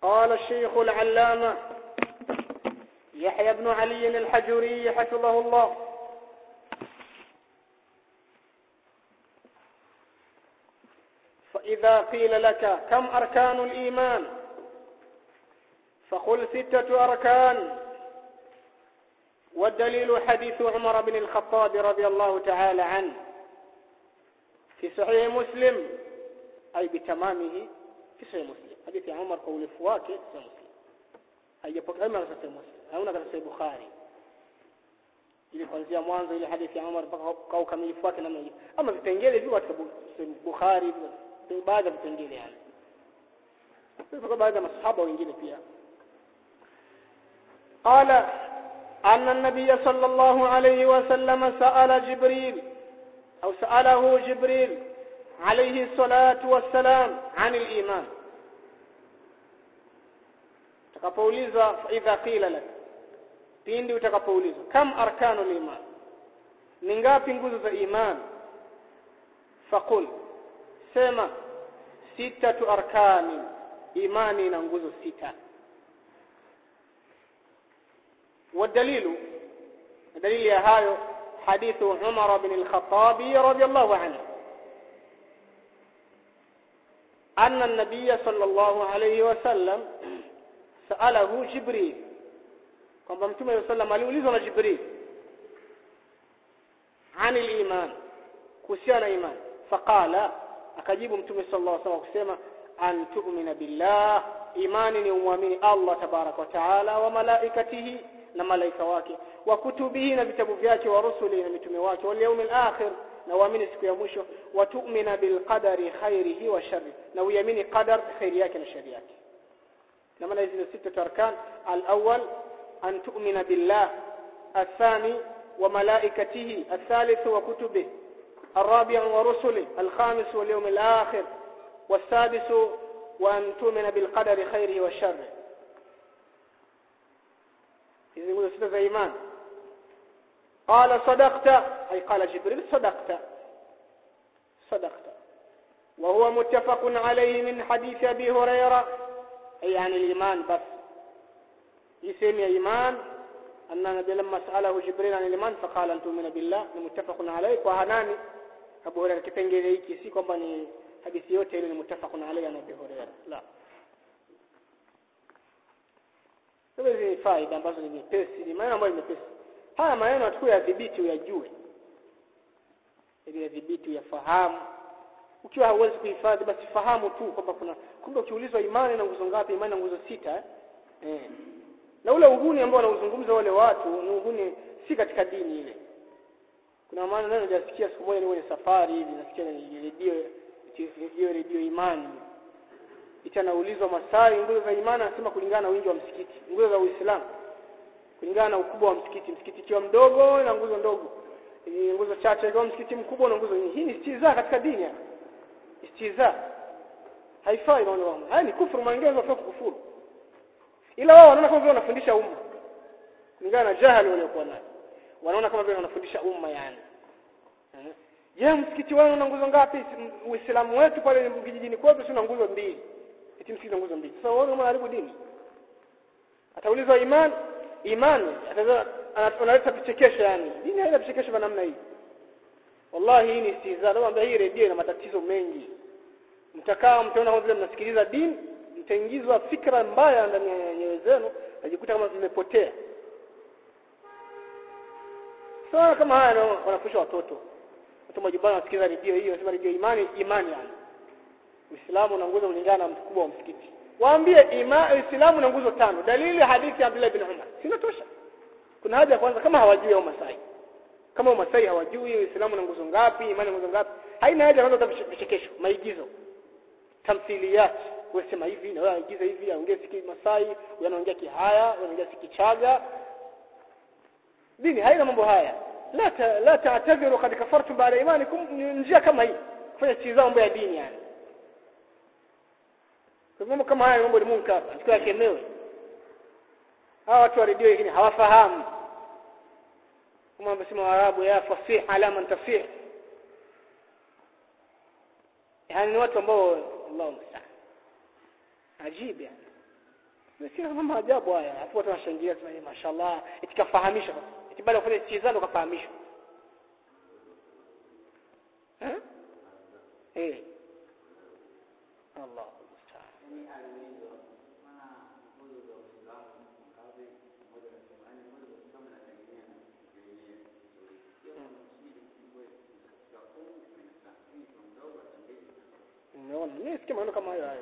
قال الشيخ العلامة يحيى بن علي الحجري حفظه الله فإذا قيل لك كم أركان الإيمان فقل ستة أركان والدليل حديث عمر بن الخطاب رضي الله تعالى عنه في صحيح مسلم أي بتمامه في صحيح مسلم حديث عمر قول فواكه في صحيح مسلم haijapokea kama katika Muslim hauna katika Bukhari ili kuanzia mwanzo ile hadithi ya Umar mpaka kwa ukamilifu wake namna hiyo ama vipengele viko katika Bukhari baadhi ya vipengele yani kwa baadhi ya masahaba wengine pia قال أن النبي صلى الله عليه وسلم سأل جبريل أو سأله جبريل عليه الصلاة والسلام عن الإيمان utakapoulizwa idha qila lak pindi utakapoulizwa kam arkanu liman ni ngapi nguzo za iman faqul sema sitatu arkani imani na nguzo sita والدليل دليل يا هايو حديث عمر بن الخطاب رضي الله عنه أن النبي صلى الله عليه وسلم سأله جبريل kwamba mtume wa sallam aliulizwa na Jibril عن الإيمان kuhusiana na iman faqala akajibu mtume sallallahu alaihi wasallam kusema an tu'mina billah imani ni umwamini Allah tabarak wa taala wa malaikatihi na malaika wake wa kutubihi na vitabu vyake wa rusuli na mitume wake wal yawmil akhir na uamini siku ya mwisho wa tu'mina bil qadari khairihi wa sharri na uamini qadar khairi yake na shari yake na maana hizi sita arkan al-awwal an tu'mina billah الثاني وملائكته الثالث وكتبه الرابع ورسله الخامس واليوم الآخر والسادس وأن تؤمن بالقدر خيره والشر إذا يقول ستة إيمان قال صدقت أي قال جبريل صدقت صدقت وهو متفق عليه من حديث أبي هريرة أي عن الإيمان بس يسمي إيمان أن النبي لما سأله جبريل عن الإيمان فقال أن تؤمن بالله متفق عليه وهناني أبو هريرة kipengele hiki si kwamba ni hadithi yote ile ni mutafaqun alayhi na Abu Hurairah la hizi ni faida ambazo ni nyepesi ni maneno ambayo ni mepesi haya maneno atakuwa yadhibiti uyajue ili yadhibiti uyafahamu ukiwa hauwezi kuhifadhi basi fahamu tu kwamba kuna kumbe ukiulizwa imani na nguzo ngapi imani na nguzo sita eh, eh. na ule uhuni ambao wanauzungumza wale watu ni uhuni si katika dini ile kuna maana neno nilisikia siku moja ni kwenye safari hivi nasikia ni redio hiyo redio imani itanaulizwa masai nguzo za imani anasema kulingana na wingi wa msikiti nguzo za uislamu kulingana na ukubwa wa msikiti msikiti kiwa mdogo na nguzo ndogo e, nguzo chache kwa msikiti mkubwa na nguzo nyingi hii ni istiza katika dini ya istiza haifai naona wao haya ni kufuru maongezi wa kufuru ila wao wanaona kama vile wanafundisha umma kulingana na jahali waliokuwa nayo wanaona kama vile wanafundisha umma yani Je, msikiti wenu una nguzo ngapi? Uislamu wetu pale kijijini kwetu tuna nguzo mbili. Eti msikiti una nguzo mbili. Sasa wewe unaharibu dini. Ataulizwa iman, imani, analeta vichekesho yani. Dini haina vichekesho vya namna hii. Wallahi hii ni istiza. Naomba hii redio ina matatizo mengi. Mtakaa mtaona kama vile mnasikiliza dini, mtaingizwa fikra mbaya ndani ya nyoyo zenu, najikuta kama zimepotea. Sasa kama haya wanafundisha watoto watu majumbani wanasikiliza redio hiyo wanasema redio imani imani yani Uislamu na nguzo kulingana na mkubwa wa msikiti waambie ima Uislamu na nguzo tano dalili hadithi ya Abdullah bin Umar sinatosha kuna haja ya kwanza kama hawajui au Masai kama Masai hawajui Uislamu na nguzo ngapi imani na nguzo ngapi haina haja kwanza vichekesho maigizo tamthiliyat wasema hivi na wewe aigiza hivi aongee siki Masai anaongea kihaya anaongea sikichaga dini haina mambo haya la ta, la ta'tadhiru qad kafartum ba'da imanikum njia kama hii kufanya chiza mambo ya dini yani kwa mambo kama haya mambo ni munkar atakiwa yakemewe hawa watu wa redio hii hawafahamu kama wanasema Waarabu ya fasih ala man tafih yani ni watu ambao Allahu musta'an ajib yani Nasikia mambo ajabu haya. Afu watu wanashangilia tunasema mashallah, itikafahamisha basi. Itibali kufanya chizano kafahamishwa. Eh? Eh. Allah musta'an. Umeona? Mimi sikia maneno kama hayo hayo.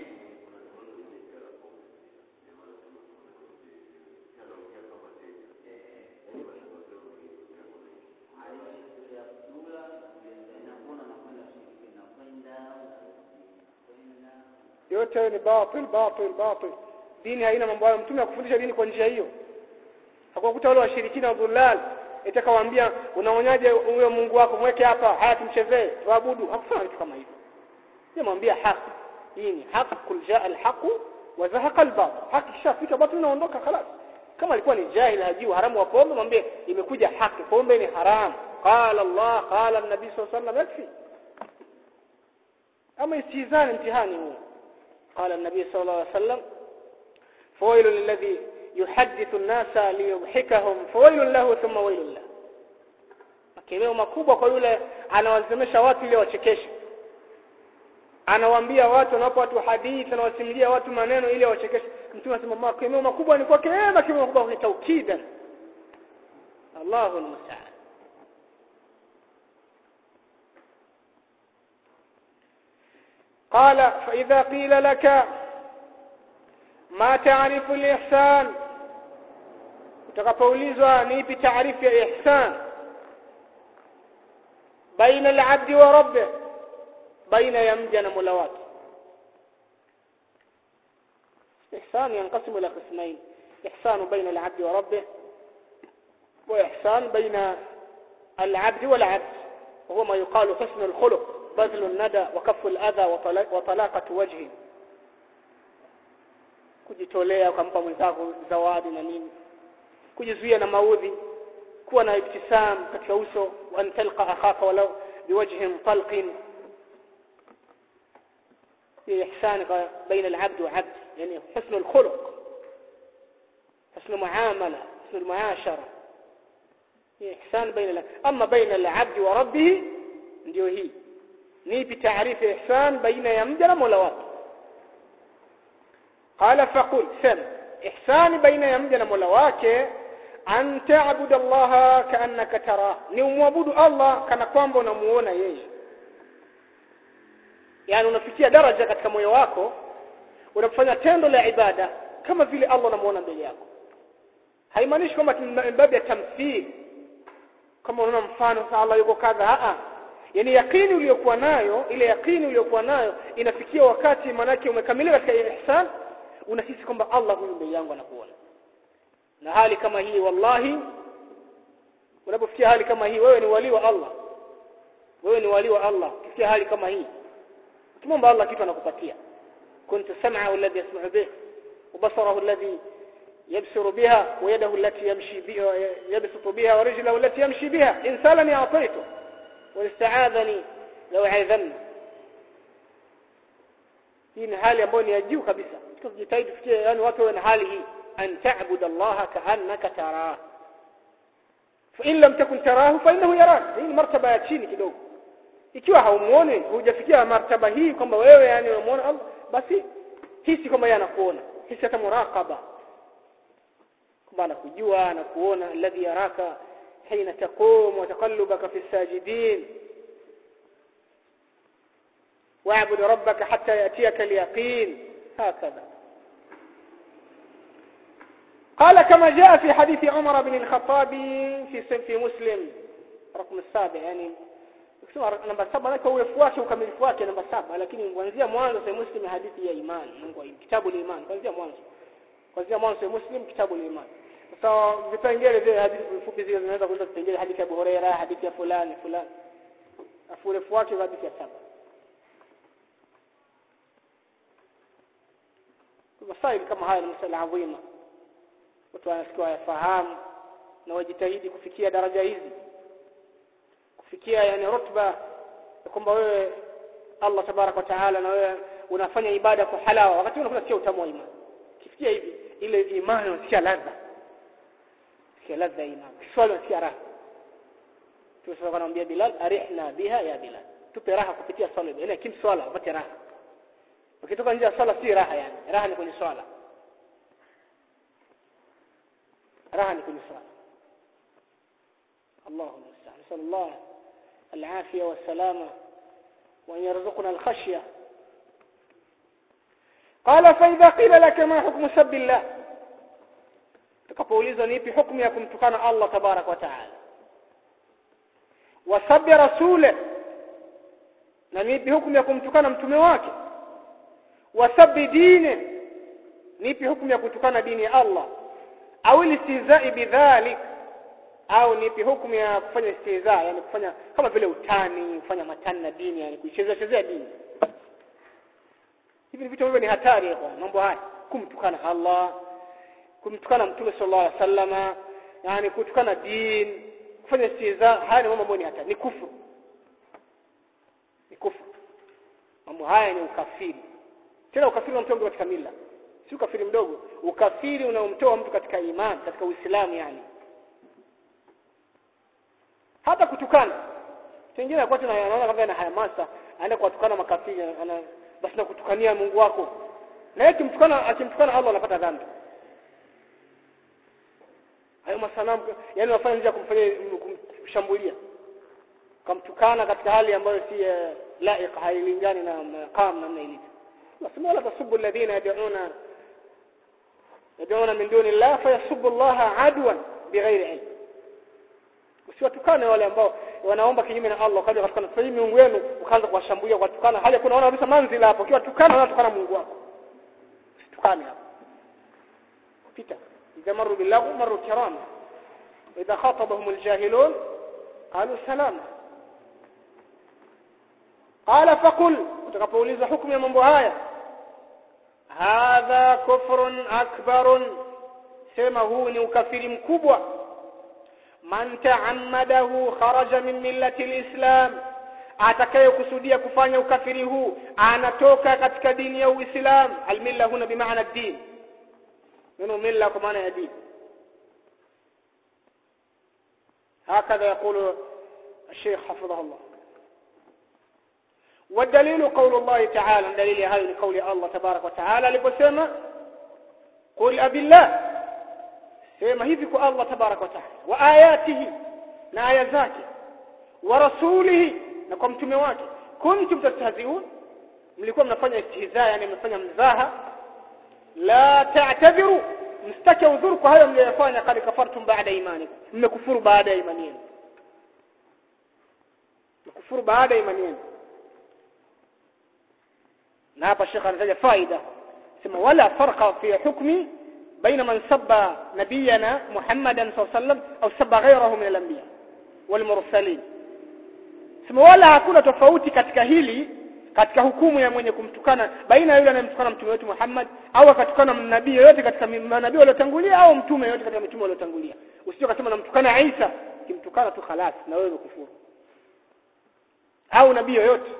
yote hayo ni batil batil batil dini haina mambo hayo mtume akufundisha dini kwa njia hiyo hakukuta wale washirikina wa dhulal itakawaambia unaonyaje huyo Mungu wako mweke hapa haya tumchezee tuabudu hakufanya kitu kama hivyo nimwambia haki hii ni haki kul jaa alhaq wa zahaqa albatil haki kishafika batil inaondoka خلاص kama alikuwa ni jahil hajui haramu wa pombe mwambie imekuja haki pombe ni haram qala Allah qala an-nabi sallallahu alayhi wasallam yakfi ama istizani mtihani huu قال النبي صلى الله عليه وسلم فويل للذي يحدث الناس ليضحكهم فويل له ثم ويل له makemeo makubwa kwa yule anawazimesha watu ili wachekeshe anawaambia watu anawapa watu hadithi anawasimulia watu maneno ili wachekeshe mtume anasema makemeo makubwa ni kwake yeye makemeo makubwa ni taukidan Allahu almusta'an قال فإذا قيل لك ما تعرف الإحسان utakapoulizwa ni ipi taarifu ya ihsan baina al-abdi wa rabbih baina ya mja na Mola wake ihsan yanqasimu ila qismayn ihsan baina al-abdi wa rabbih wa ihsan baina al-abdi wal 'abd وهو ما يقال حسن الخلق بذل الندى وكف الأذى وطلاقة وجه kujitolea ukampa mwenzako zawadi na nini kujizuia na maudhi kuwa na ibtisam katika uso wa talqa akhaka walau biwajhin talqin هي إحسان بين العبد وعبد يعني حسن الخلق حسن معاملة حسن المعاشرة هي إحسان بين العبد أما بين العبد وربه ndio hii nipi taarifu ihsan baina ya mja na Mola wake qala faqul sam ihsan baina ya mja na Mola wake an ta'budu Allah ka'annaka tara ni umwabudu Allah kana kwamba unamuona yeye yani unafikia daraja katika moyo wako unafanya tendo la ibada kama vile Allah unamuona mbele yako haimaanishi kwamba baada ya tamthili kama unaona mfano Allah yuko kadha a yani yakini uliyokuwa nayo ile yakini uliyokuwa nayo inafikia wakati manake umekamilika katika ihsan unahisi kwamba Allah huyu mbele yangu anakuona na hali kama hii wallahi unapofikia hali kama hii wewe ni wali wa Allah wewe ni wali wa Allah ukifikia hali kama hii ukimwomba Allah kitu anakupatia kuntu sam'ahu alladhi yasma'u bih وبصره الذي يبصر بها ويده التي يمشي بها يبسط بها ورجله التي يمشي بها إن سالني أعطيته واستعاذني لو عاذني hii ni hali ambayo ni ya juu kabisa tukijitahidi tufikie yani watu wana hali hii an ta'budu Allah ka'annaka tarah fa in lam takun tarahu fa innahu yarak hii ni martaba ya chini kidogo ikiwa haumuoni hujafikia martaba hii kwamba wewe yani unamuona Allah basi hisi kwamba yeye anakuona hisi hata muraqaba kwamba anakujua anakuona alladhi yaraka hina taqum wa taqallubaka fi sajidin واعبد ربك حتى يأتيك اليقين هكذا قال كما جاء في حديث عمر بن الخطاب في في مسلم رقم السابع يعني kusema namba saba na kwa urefu wake ukamilifu wake namba saba lakini kuanzia mwanzo sa muslim hadithi ya imani Mungu kitabu la imani kuanzia mwanzo kuanzia mwanzo muslim kitabu la imani sasa vipengele vile hadithi fupi zile zinaweza kuenda vipengele hadithi ya Abu Huraira hadithi ya fulani fulani afu urefu wake hadithi ya saba masaili kama haya ni masala adhima watu wanasikia wayafahamu na wajitahidi kufikia daraja hizi kufikia yani rutba kwamba wewe Allah tabarak wa taala na wewe unafanya ibada kwa halawa wakati unasikia utamu wa imani ukisikia hivi ile imani unasikia ladha sikia ladha ya imani kiswali unasikia raha Tusema anamwambia Bilal arihna biha ya Bilal tupe raha kupitia swala ile kim swala upate raha ukitoka nje ya swala si raha yani raha ni kwenye swala raha ni kwenye swala Allahu musta'an sallallahu العافية والسلامة وأن يرزقنا الخشية قال فإذا قيل لك ما حكم سب الله تكفوليزا نيبي حكم يكم تكان الله تبارك وتعالى وسب رسوله نيبي حكم يكم تكان متمواك وسب دينه نيبي حكم يكم تكان دين الله أو الاستهزاء بذلك au nipi hukumu ya kufanya istihza yani kufanya kama vile utani kufanya matani na dini yani kuichezea chezea dini hivi vitu hivyo ni hatari kwa mambo haya kumtukana Allah kumtukana mtume sallallahu alaihi wasallama yani kutukana dini kufanya istihza haya ni mambo ambayo ni hatari ni kufuru ni kufuru mambo haya ni ukafiri tena ukafiri unamtoa mtu katika mila si ukafiri mdogo ukafiri unaomtoa mtu katika imani katika uislamu yani hata kutukana pengine anakuwa tena anaona kama ana hamasa aenda kuwatukana makafiri ana basi na kutukania Mungu wako na yeye kimtukana akimtukana Allah anapata dhambi hayo masanamu yani wafanya njia kumfanyia kumshambulia kamtukana katika hali ambayo si uh, laiq hailingani na maqam namna ilivyo nasema wala tasubbu alladhina yad'una yad'una min duni Allah fayasubbu Allah adwan bighairi ilm usiwatukane wale ambao wanaomba kinyume na Allah kaja katika sasa hii miungu yenu ukaanza kuwashambulia kwa tukana hali kuna wana kabisa manzila hapo kiwa tukana na tukana Mungu wako usitukane hapo pita idha maru billahu maru kirama idha khatabahum aljahilun qalu salama qala faqul utakapouliza hukumu ya mambo haya hadha kufrun akbarun sema huu ni ukafiri mkubwa man ta'ammadahu kharaja min millati alislam atakayekusudia kufanya ukafiri huu anatoka katika dini ya uislam almilla huna bimaana din neno milla kwa maana ya dini هكذا يقول الشيخ حفظه الله والدليل قول الله تعالى دليل هذا قول الله تبارك وتعالى لبسما قل أبي الله sema hivi kwa Allah tabarak wa taala wa ayatihi na aya zake wa rasulihi na kwa mtume wake kuntum tastahziun mlikuwa mnafanya istihza yani mnafanya mzaha la ta'tadhiru mstaki udhuru kwa hayo mliyofanya kali kafartum baada imani mmekufuru baada ya imani yenu mmekufuru baada ya imani yenu na hapa shekha anataja faida sema wala farqa fi hukmi بين من سب نبينا محمدا صلى الله عليه وسلم أو سب غيره من الأنبياء والمرسلين sema wala hakuna tofauti katika hili katika hukumu ya mwenye kumtukana baina yule anayemtukana mtume wetu Muhammad au akatukana nabii yote katika manabii waliotangulia au mtume yote katika mitume waliotangulia usije kusema namtukana Isa kimtukana tu khalas na wewe kufuru au nabii yote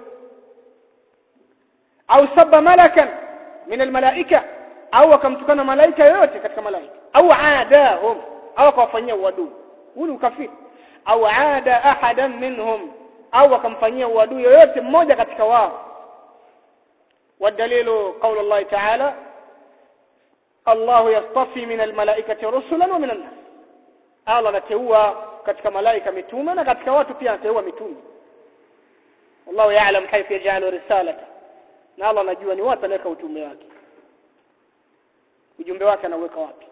au sabba malakan min almalaika au akamtukana malaika yote katika malaika au aadahum au akawafanyia uadui huu ni ukafiri au aada ahadan minhum au akamfanyia uadui yoyote mmoja katika wao والدليل قول الله تعالى الله يصطفي من الملائكة رسلا ومن الناس الله anateua katika malaika mitume na katika watu pia anateua mitume والله يعلم كيف يجعل رسالته na Allah anajua ni wapi anaweka utume wake ujumbe wake anaweka wapi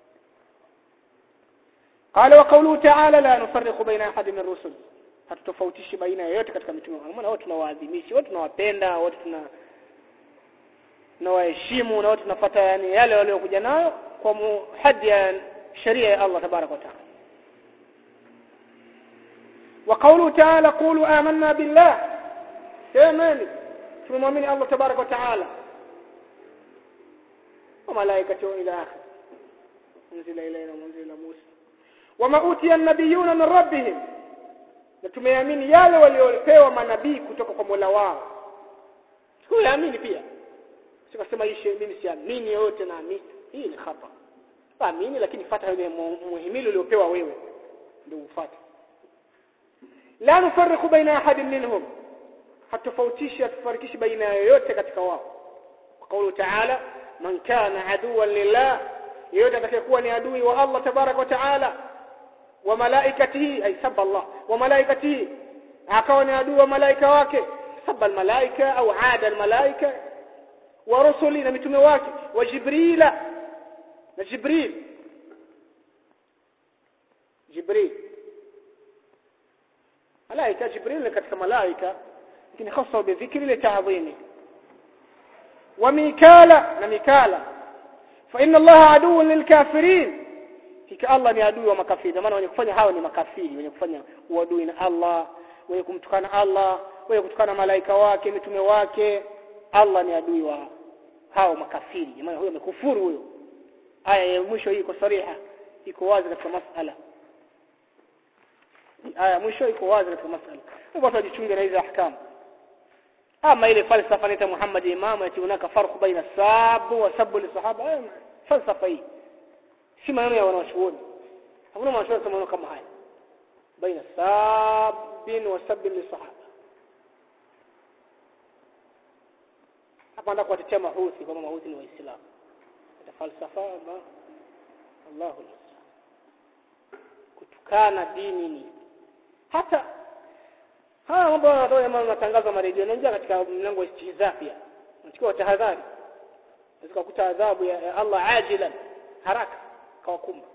قال وقوله تعالى لا نفرق بين احد من الرسل hatutofautishi baina yoyote katika mitume maana wote tunawaadhimisha wote tunawapenda wote tuna tunawaheshimu na wote tunafuata yani yale waliokuja nayo kwa hadi ya sheria ya Allah tabarak wa taala وقوله تعالى قولوا آمنا بالله سيماني tumemwamini Allah tabarak wa taala وملائكته إلى آخر انزل إلينا منزل موسى وما أوتي النبيون من ربهم na tumeamini yale waliopewa manabii kutoka kwa Mola wao sikuamini pia sikasema ishe mimi siamini yote naamini hii ni khata amini lakini fuata ile muhimili uliopewa wewe ndio ufuate la nufarriqu baina ahadin minhum hatofautisha hatufarikishi baina yoyote katika wao kwa kauli taala man kana aduwan lillah yeyote atakayekuwa ni adui wa Allah tabarak wa taala wa malaikatihi ay sabba Allah wa malaikatihi akawa ni adui wa malaika wake sabba almalaika au aada almalaika wa rusuli na mitume wake wa jibrila na jibril jibril malaika jibril ni katika malaika lakini hasa bidhikri li ta'dhimi wa mikala na mikala fa inna allaha aduwwun lilkafirin kika allah ni adui wa makafiri maana wenye kufanya hao ni makafiri wenye kufanya uadui na allah wenye kumtukana allah wenye kutukana malaika wake mitume wake allah ni adui wa hao makafiri maana huyo amekufuru huyo aya ya mwisho hii iko sariha iko wazi katika masala aya mwisho iko wazi katika masala watu wajichunge na hizo ahkamu ama ile falsafa inaita Muhammad Imam ati unaka farq baina sabu wa sabu li sahaba falsafa hii si maneno ya wanachuoni hakuna wanachuoni kama maneno kama haya baina sabin wa sabin li sahaba hapa ndio kuwatetea mahuthi kama mahuthi ni waislamu ita falsafa ma Allahu kutukana dini ni hata haya mambo yanatoa jamaa matangazo maredio yanaingia katika mlango wa istihza pia unachukua tahadhari unaweza kukuta adhabu ya, ya Allah ajilan haraka kawakumba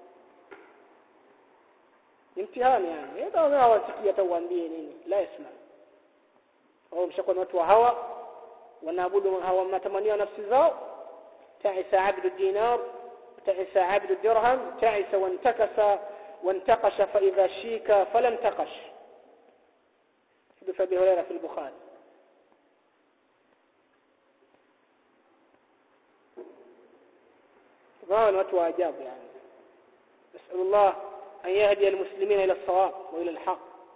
ni mtihani yani ndio wao hawasikia hata uambie nini la yasma wao mshakuwa watu wa hawa wanaabudu hawa matamanio nafsi zao ta'isa abdu dinar ta'isa abdu dirham ta'isa wantakasa وانتقش فإذا شيك فلا انتقش حديث أبي هريرة في البخاري فهذا watu wa ajabu yani نسأل الله أن يهدي المسلمين إلى الصواب وإلى الحق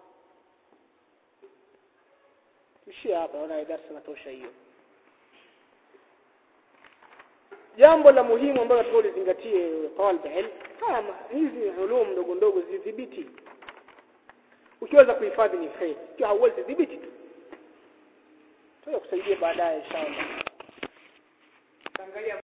tuishie hapa naona darasa natosha hiyo jambo la muhimu ambalo tulizingatie talib ilm kama hizi ulum ndogo ndogo zidhibiti ukiweza kuhifadhi ni khair ikiwa hauwezi dhibiti tu tuya kusaidia baadaye inshallah